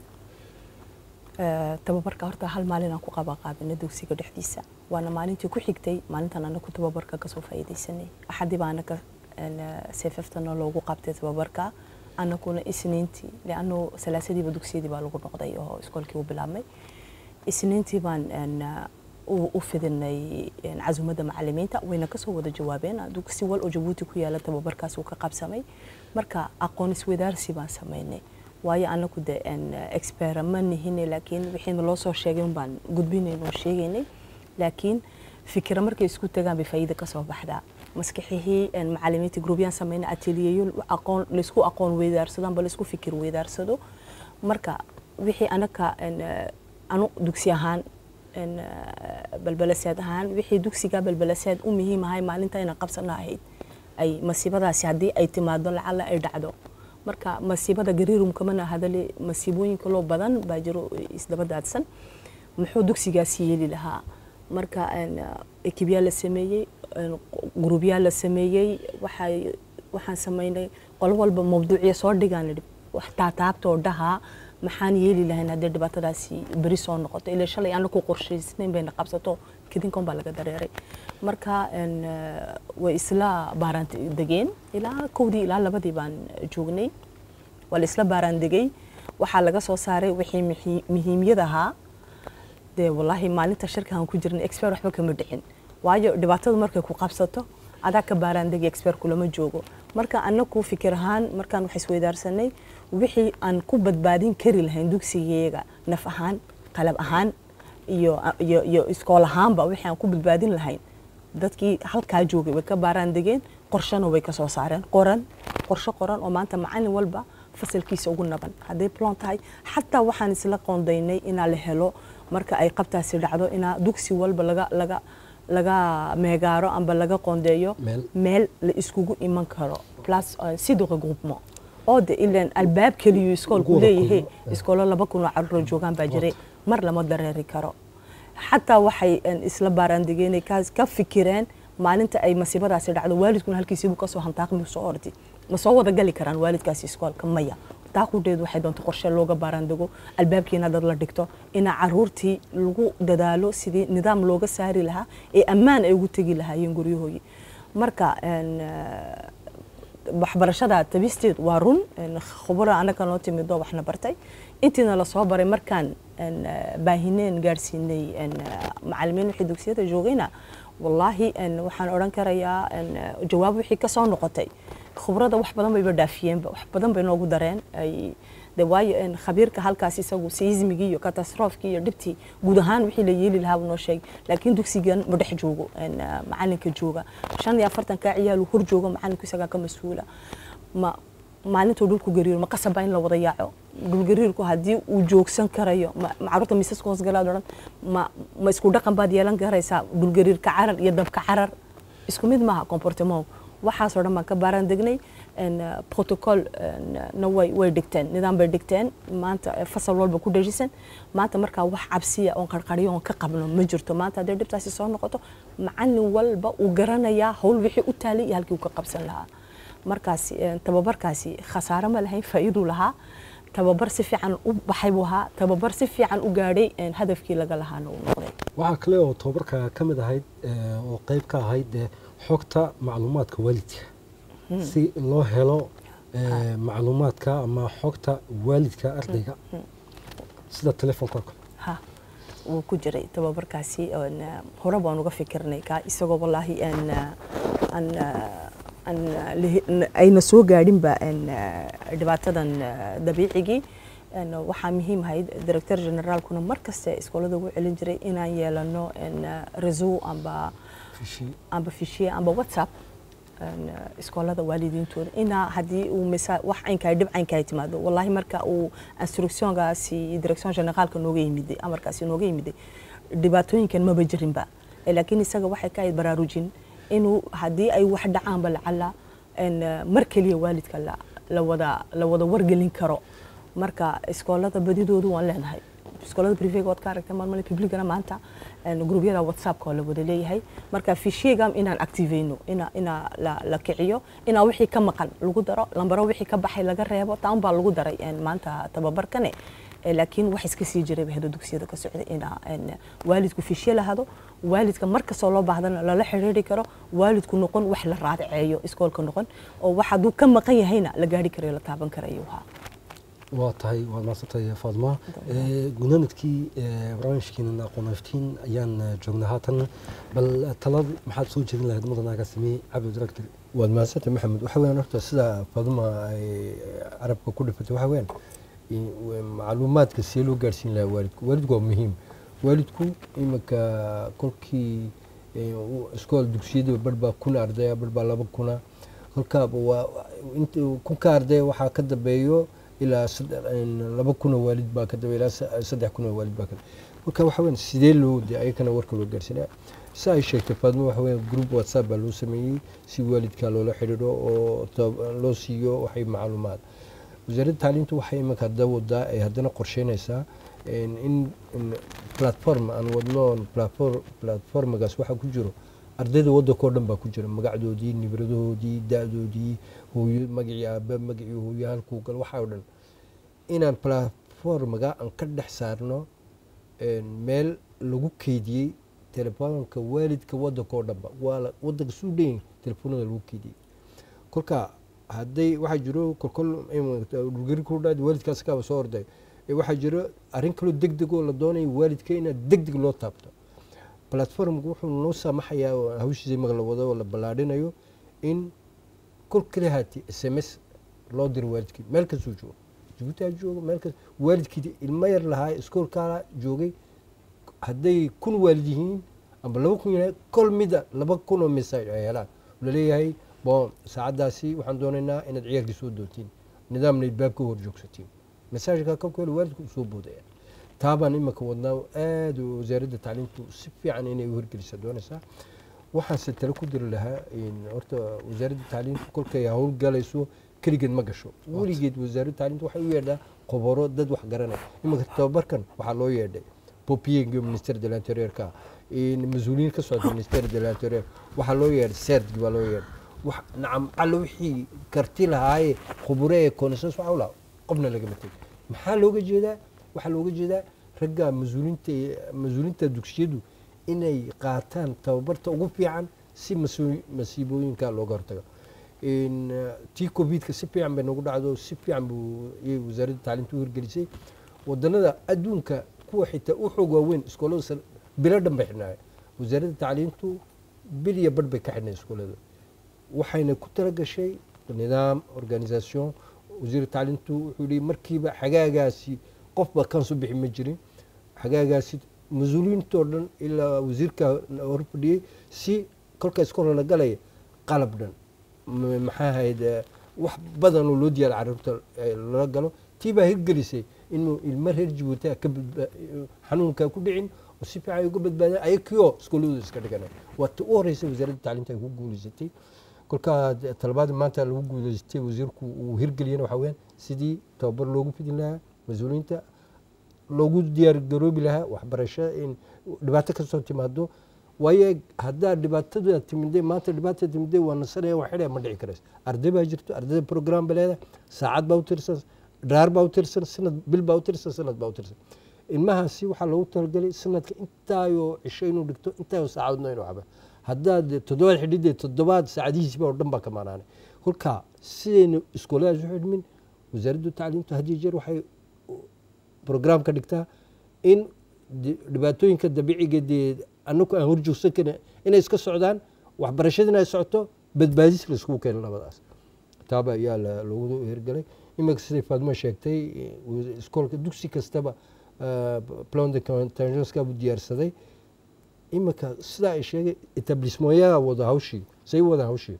Eh, tababarka horta hal maalin aan ku qabanqaabinay dugsiga dhexdiisa waana maalintii ku xigtay maalintan anaku tababarka kasoo faa'iidaysanay axadii baa anaka seefeftana loogu qabtay tababarka anakuna isniintii leanno salaasadiiba dugsiyadii baa lagu noqday oo iskoolkii u bilaabmay isniintii baan een, u u fidinay een, casumadda macalimiinta wayna kasoo wada jawaabeen dugsi wal oo jabuuti ku yaala tababarkaas uu ka qabsamay marka aqoon iswadaarsi baan samaynay waayo anaku de een, expert ma nihine laakiin wixiina loo soo sheegay un baan gudbinayn oo sheegaynay laakiin fikira markay isku tagaan bay faa'iida kasoo baxdaa maskaxihii een, macalimiinta gruubyaan samayna ateliyeyo aqoon laysku aqoon weydaarsado amba laysku fikir weydaarsado marka wixii anaka een, eh, anu dugsi ahaan een, eh, balbalaseed ahaan wixii dugsiga balbalaseed u muhiim ahay maalinta inaan qabsana ahayd ay masiibadaasi haddii ay timaado lacala ay dhacdo marka masiibada gariirum kamana hadale masiibooyinka loo badan baa jiro isdaba daadsan muxuu dugsigaasi yeeli lahaa marka een, ekibyaa la sameeyey een, gruubyaa la sameeyey waxay waxaan samaynay qolo walba mawduucya soo dhigaan idhi wax taataabtoo dhahaa maxaan yeeli lahayn haddii dhibaatadaasi beri soo noqoto ilaa shalay aan ku qorshaysnayn bayna qabsato kadinkan baa laga dareeray marka een, eh, way isla baaraan degeen ilaa kowdii ilaa labadii baan joognay waa la isla baaraan degay waxaa laga soo saaray wixii muhi- muhiimyad ahaa dee wallaahi maalinta shirkaan ku jirnay expert waxba kama dhicin waayo dhibaatadu markay ku qabsato adaa ka baaraandegi expert kulama joogo marka anaku fikir ahaan markaan wax isweydaarsanay wixii aan ku badbaadin kari lahayn dugsigeega naf ahaan qalab ahaan iyo iyo iyo iskool ahaanba wixii aan ku badbaadin lahayn dadkii halkaa joogay way ka baaraan degeen qorshana way ka soo saareen qoran qorshe qoran oo maanta macalin walba fasalkiisa ugu naban hadday plan tahay xataa waxaan isla qoondaynay inaa la helo marka ay qabtaasi dhacdo inaa dugsi walba laga laga laga meegaaro amba laga qoondeeyo Meel. meel la iskugu iman karo plus uh, si de regroupement oo de ilan albaab keliyu iskoolku Wada leeyahay kulmo. iskoolo laba kun oo carruur joogaan baa jiray mar lama dareeri karo xataa waxay een, isla baaraandigeen ka ka fikireen maalinta ay masiibadaasi dhacdo waalidkuna halkiisiibuu kasoo hantaaqmi soo ordi ma soo wada gali karaan waalidkaasi iskoolka maya taaqudheedu waxay doonta qorshe looga baaraandego albaabkiina dad la dhigto inaa caruurtii lagu dadaalo sidii nidaam looga saari lahaa ee ammaan ay ugu tegi lahaayeen guryahoodii marka een, eh, waxbarashada tabisteed waa run een, khubaro anaga noo timidoo waxna bartay intiina lasoo baray markaan een, eh, baahineen gaarsiinay een, eh, macalimiin wixii dugsiyada joogayna wallaahi een, waxaan odhan karayaa een, eh, jawaab wixii ka soo noqotay khubrada wax badan bayba dhaafiyeenba wax badan bay noogu dareen ay de waayo een, khabiirka halkaas isagu seismigii iyo katastroofkii iyo dhibtii guud ahaan wixii la yeeli lahaa buu noo sheegay laakiin dugsigan ma dhex joogo een, eh, macalinka jooga shan iyo afartanka ciyaalu hor joogo macalinku isagaa ka mas-uula ma maalintuu dhulku gariiro ma qasaba in la wada yaaco dhulgariirku haddii uu joogsan karayo ma ma carruurta miisaska hoos galaad odhan ma ma isku dhaqan baad yeelan karaysaa dhulgariirka carar iyo dabka carar isku mid maaha comportement waxaasoo dhan baan ka baaraan degnay een, eh, protocol een, na way way dhigteen nidaam bay dhigteen maanta eh, fasal walba ku dhejisan maanta markaa wax cabsiya oon qarqariyo oon ka qabno ma jirto maanta haddii dhibtaasi soo noqoto macalin walba uu garanayaa hawl wixii u taalay iyo halkii uu ka qabsan lahaa markaasi een, tababarkaasi khasaare ma lahayn faa'iiduu lahaa tababar si fiican u baxay buu ahaa tababar si fiican u gaadhay een, hadafkii laga lahaana uu noqday waxaa kale oo tababarka ka mid ahayd eh, oo qayb ka ahayd eh, xogta macluumaadka waalidka si loo helo eh, macluumaadka ama xogta waalidka ardayga sida telefoonka oo kale ha wuu ku jiray tababarkaasi oon, eh, hore baan uga fikirnay ka isagoo wallaahi aan eh, aan eh, aan eh, lihi- n- ayna soo gaadhinba een, eh, dhibaatadan eh, dabiicigii een, waxaa muhiim ahayd director generaalkuna mar kaste iskoolada ugu celin jiray inaan yeelano een, eh, reseau amba Fishi- amba fishiye amba whatsapp een, eh, iskoolada waalidiintooda inaa haddii uu misa wax caynkaa dhib caynkaa timaado wallahi marka uu instructiongaasi direction generaalka nooga yimiday amarkaasi nooga yimiday dhibaatooyinkan maba jirinba Eh, laakiin isaga waxay ka ahayd baraarujin inuu haddii ay wax dhacaanba lacala een, eh, mar keliya waalidka la la wada la wada wargelin karo marka iskoolada badidoodu waan leenahay iskoolada privega waad ka aragtay maalmale publicana maanta een, gruubyada whatsappka oo la wada leeyahay marka fishiga inaan activeyno ina ina la, la kiciyo inaa wixii ka maqan lagu daro lambaro wixii ka baxay laga reebo taan baa lagu daray een, maanta tababarkane Eh, laakiin wax iska sii jiray bahdo dugsiyada ka socda ina een, waalidku fishye lahado waalidka markastoo loo baahdana lala xiriiri karo waalidku noqon wax la raadiceeyo iskoolka noqon oo wax hadduu ka maqan yahayna la gaari karayo la taaban karayo haa waa tahay waad maadsantahay faadma gunaanadkii barnaamijkeena aqoonaftiin ayaan eh, joognaa haatan bal talad maxaad soo jeedin lahayd mudanaaga sameeyey cabdi director waad mahadsantay maxamed waxa weeyaan horta sida faduma ay carabka ku dhifatay waxa weeyaan in- w- macluumaadka see loo gaarsiin lahaa waalidku waalidku waa muhiim waalidku iminka kolkii eh, u- iskool dugsiyada bar baa kun ardaya bar baa laba kuna kolkaaba waa inta kunka ardaya waxaa ka dambeeyo ilaa saddex- in laba kun oo waalid baa ka dambeeya ilaa sa- saddex kun oo waalid baa ka marka waxa weeyaan sidee loo de ayakana warka loo gaarsiinaya si ay sheegtay faadmo waxa weeyaan group whatsapp baa loo sameeyey si waalidka loola xidhiidho oo tab- loo siiyo waxay macluumaad wasaaradda tacliintu waxay iminka hadda wadaa ay haddana qorsheynaysaa in in- in platform aan wadno platform platformagaas waxaa ku jiro ardayda waddanka oo dhan baa ku jira magacdoodii nibradahoodii da-doodii hooyo magacii aabe magacii hooyo halkuu gal waxaa oo dhan inaan platformaga aan ka dhex saarno een, meel lagu keydiyey telefoonka waalidka waddanka oo dhanba waa la- waddanka suu dhan telefoonada lagu keydiyey kolka hadday waxaa jiro kolkol dhulgari ku dhaad waalidkaas kaaba soo orday ee waxaa jiro arrin kaloo deg deg oo la doonayo waalidka inaad deg deg loo taabto platformku wuxuu noo saamaxayaa oo hawshiisa imaga la wado oo la ballaadhinayo in kol kale haati s m s loo diro waalidkii meel kastuu joogo jabuuti ha joogo meel kas waalidkii ilmo yar lahaa iskoolkaa joogay hadday kun waalid yihiin amba laba kun yahay kol mida laba kun oo message ay helaan laleeyahay bon saacaddaasi waxaan doonaynaa inaad ciyaarkii soo doontiin nidaamna baab ka hor joogsatiin messaajka kolka hore waalidku soo boodaya taabaan imika wadnaa aad wasaaradda tacliintu si fiican inay u hirgelisa doonaysaa waxaanse tale ku diri lahaa in horta wasaaradda tacliintu kolkay howlgalayso keligeed ma gasho weligeed wasaaradda tacliintu waxay u yeedhaa khubaro dad wax garanaya iminka tababarkan waxaa loo yeedhay popiyenga minister de l'interiorka mas-uuliyiin ka socda minister de l'interior waxaa loo yeedhay serdgi baa loo yeedhay wax nacam alla wixii karti lahaaye khuburo ee koonasas waxa u lahaa qofna lagama tegin maxaa looga jeedaa waxaa looga jeedaa ragga mas-uuliinta mas-uuliinta dugsiyadu inay qaataan tababarta ugu fiican si masu- masiibooyinka looga hortago In, eh, tii covidka si fiican bay nagu dhacdo si fiican buu iyay wasaaradda tacliinta u hirgelisay wadanada adduunka kuwa xitaa u xoog waaweyn iskoolada sare bilo dhan bay xidhnaayeen wasaaradda tacliintu bil iyo badh bay ka xidhnay iskoolada waxayna ku talagashay nidaam organisation wasiir tacliintu wuxuu yihi markiiba xagaagaasi qofba kan soo bixi ma jirin xagaagaasi mas-uuliyiintoo dhan ilaa wasiirka hor fadhiyey si kolka iskoola la galaya qalab dhan m- maxaa ahayd eh, wax badan oo loo diyaar caruurta eh, lala galo tii baa hirgelisay inuu ilmo reer jabuuti ka badba- xanuunka ku dhicin oo si fiican ay uga badbaadeen ayakioo iskooladooda iska dhiganay waa ta u horreysay wasaaradda tacliinta ay ku guulaysatay kolkaa de- talabaadii maanta lagu guulaystay wasiirku uu hirgeliyana waxaa weyaan sidii tababar loogu fidin lahaa mas-uuliyiinta loogu diyaar garoobi lahaa waxbarasho in dhibaato kasoo timaado waayo haddaa dhibaatada timide maanta dhibaata timide waa nasanaya waa xidhaya ma dhici karaysa arday baa jirto ardayda program ba leedahay saacad baa u tirsan dhaar baa u tirsan sanad bil baa u tirsan sanad baa u tirsan ilmahaasi waxaa loogu talagalay sanadka intaayoo cisho inuu dhigto intaayoo saacadoodna inuu caba haddaad toddobaad xidhidee toddobaad saacadihiisiba oo dhan baa ka maanaanay kolka sidaynu iskooladaas u xidhmin wasaaraddu tacliintu had iyo jeer waxay program ka dhigtaa in di- dhibaatooyinka dabiiciga dee anaku aan horjoogsan karin inay iska socdaan waxbarashadina ay socoto badbaadis la iskugu keeno labadaas taaba ayaa la- loogu hirgalay iminka siday faadmo sheegtay eh, wa- iskoolka dugsi kastaba eh, plan de contingenska buu diyaarsaday iminka sidaa ay sheegay etablismoyaa wada hawshii say wada hawshii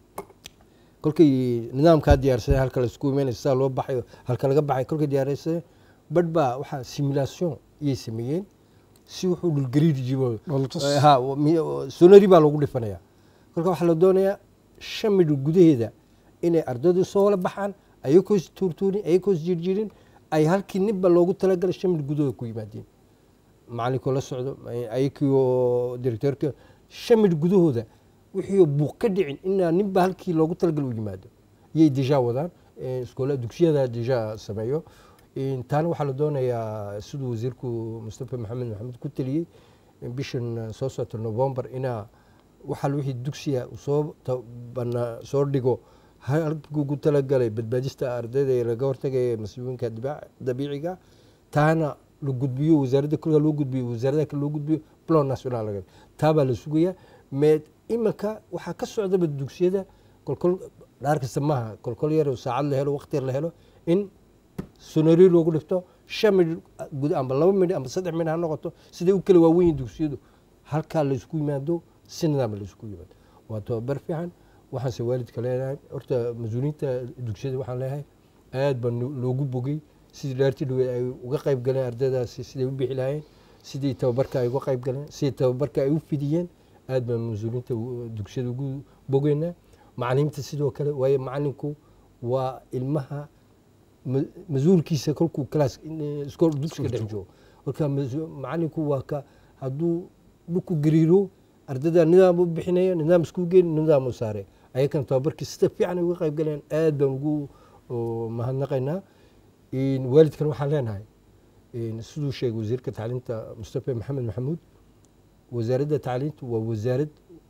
kolkay nidaamkaa diyaarsaday halka la isku imeynay sidaa loo baxayo halka laga baxay kolkay diyaarsaday badh baa waxaa simulation iyay sameeyeen si wuxuu dhulgariir jibo Dhoolatus. Eh, ha mi- sonari baa lagu dhifanaya kolka waxaa la doonayaa shan midh gudaheeda inay ardaydu soo wala baxaan ayagoo is tuurtuurin ayagoo is jirjirin ay halkii ninba loogu talagalay shan mil gudahooda ku yimaadeen macalinkoo la socdo ayakiioo directeerka shan mil gudahooda wixii buuq ka dhicin inaa ninba halkii loogu talagalay u yimaado yay deja wadaan iskoola dugsiyada deja sameeyo taana waxaa la doonayaa siduu wasiirku mustafa maxamed maxamed ku taliyey bishan soo socota november inaa waxal wixii dugsiya soo bana soo dhigo halkii ugu talagalay badbaadista ardayda ee laga hortagaya masiibooyinka dabiiciga taana la gudbiyo wasaaradda kulka loo gudbiyo wasaaradaha kale loo gudbiyo plan national laga taabaa la sugayaa mee imanka waxaa ka socdaba dugsiyada kolkol dhaar kasta maaha kolkol yar saacad la helo waqti yar la helo in sonori loogu dhigto shan midh gud amba laba midh amba saddex midh ha noqoto siday u kala waawen yihin dugsiyadu halkaa laysku yimaado si nidaam laysku yimaado waa tababar fiican waxaanse waalidka leenahay horta mas-uuliyiinta dugsiyada waxaan leeyahay aad baa loogu bogay sidii dhaartii dhaweed ay uga qayb galeen ardaydaasi siday u bixi lahaayeen sidii tababarka ay uga qayb galeen sidii tababarka ay u fidiyeen aad baan mas-uuliyiinta dugsiyada ugu bogeynaa macalimiinta sidoo kale waayo macalinku waa ilmaha mas-uulkiisa kolkuu class iskool dugsiga dhex joogo marka macalinku waa ka hadduu dhulku gariiro ardayda nidaam u bixinaya nidaam isku geyn nidaam u saare ayakana tababarkii sida fiican ay uga qayb galeen aad baan ugu mahadnaqaynaa waalidkan waxaan leenahay siduu sheegay wasiirka tacliinta mustafa maxamed maxamuud wasaaradda tacliintu waa wasaarad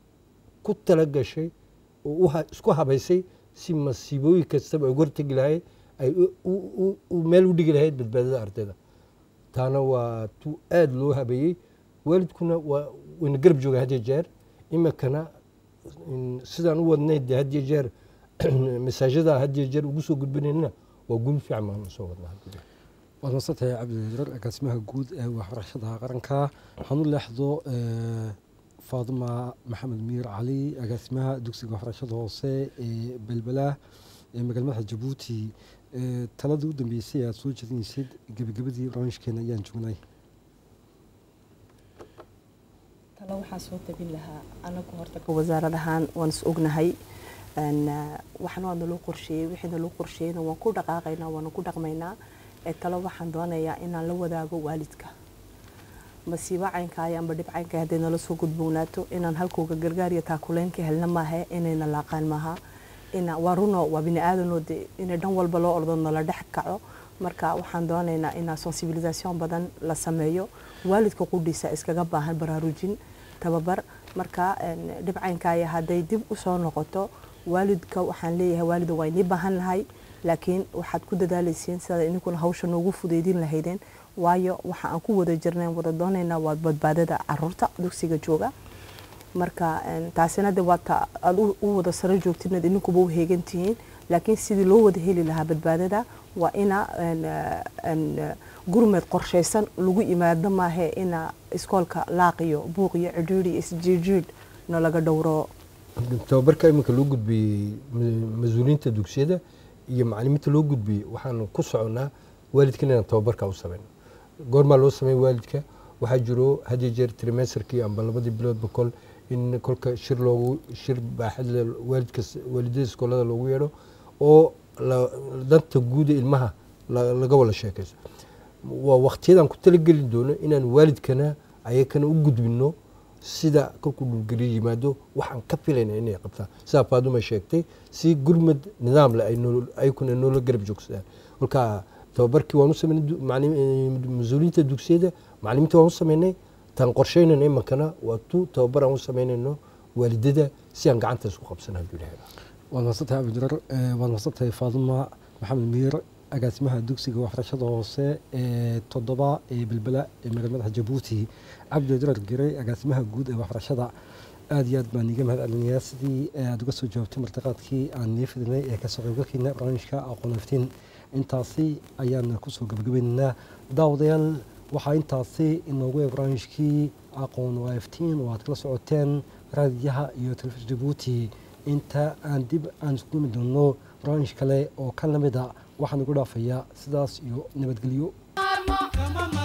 ku tala gashay oo isku habaysay si masiibooyin kastaba ay uga hortegi lahayd ay meel u dhigi lahayd badbaadada ardayda taana waa tu aada loo habeeyey waalidkuna waa wayna garab jooga had iyo jeer iminkana sidaan u wadnay de had iyo jeer masaajada had iyo jeer ugu soo gudbinaynana waa guul fiican baan soo wadnaa waad masantahay cabdijarar agaasimaha guud ee waxbarashada qaranka waxaan u leexdo faaduma maxamed miir cali agaasimaha dugsiga waxbarashada hoose ee belbela ee magaalmadaxa jabuuti taladii u dambeysay aad soo jeedinaysid gebagabadii barnaamijkeena ayaan joognay talo waxaan soo tabin lahaa anagu horta ka wasaarad ahaan waan is ognahay waxna waa naloo qorsheeyey wixii naloo qorsheeyeyna waan ku dhaqaaqaynaa waana ku dhaqmaynaa ee talo waxaan doonayaa inaan la wadaago waalidka masiibo caynkaaya amba dhib caynka hadday nala soo gudboonaato inaan halkooga gargaar iyo taakuleyn ka helna maahe inayna laaqaan maaha ina waa runo waa bini aadanoo de inay dhan walba loo ordo nala dhex kaco marka waxaan doonaynaa inaa sensibilisation badan la sameeyo waalidka qudhiisa iskaga baahan baraarujin tababar marka dhibcaynkaaya hadday dib usoo noqoto waalidka waxaan leeyahay waalida waa inii baahan lahay laakiin waxaad ku dadaalaysiin sidaad ininkuna hawsha noogu fudeydin lahaydeen waayo waxa aan ku wada jirnayn wada doonaynaa waa badbaadada caruurta dugsiga jooga marka taasina de waata aad u wada saro joogtidnad ininkuba u heegantihiin laakiin sidii loo wada heli lahaa badbaadada waa ina gurmed qorshaysan lagu yimaado maahe ina iskoolka laaqiyo buuqiyo cidhiidhi isjiidjiidh na laga dhowro tababarka iminka loo gudbiyey mas-uuliyiinta dugsiyada iyo macalimiinta loo gudbiyey waxaan ku soconnaa waalidkan inaan tababarka u sameyno goormaa loo sameyn waalidka waxaa jiro hadiyo jeer trimesterkii amba labadii biloodba kol in kolka shir loogu shir baaxadle waalidka waalidada iskoolada loogu yeedho oo danta guuda ilmaha laga wada sheekayso waa waqtiyadan ku talageli doono inaan waalidkana ayakana u gudbino sida kolkuu dhulgeliyo yimaado waxaan ka filayna inay qabtaan sidaa faaduma sheegtay si gurmad nidaam leh ayakuna noola garab joogsadaan kolka tababarkii waan u sameynay mas-uuliyiinta dugsiyada macalimiinta waan u sameynay tan qorsheynayna imankana waa tu tababar aan u sameynayno waalidada si aan gacanta isku qabsana hadduu ilahay waad mahadsantahay abdijarar waad mahadsantahay faaduma maxamed miir agaasimaha dugsiga waxbarashada hoose ee toddoba ee belbela ee magaalmadaxa jabuuti cabdijarar giray agaasimaha guud ee waxbarashada aad iyo aad baan iiga mahad celinayaa sidii aad uga soo jawaabtay martiqaadkii aan nii fidinay ee kasoo qaybgalkiina barnaamijka aqoon iftiin intaasi ayaan kusoo gabagabaynaynaa daawadayaal waxaa intaasi inoogu ee barnaamijkii aqoon waa iftiin oo aad kala socoteen raadiyaha iyo telefishin jabuuti inta aan dib aan isku imi doono barnaamij kale oo ka lamida waxaan ugu dhaafayaa sidaas iyo nabadgelyo kama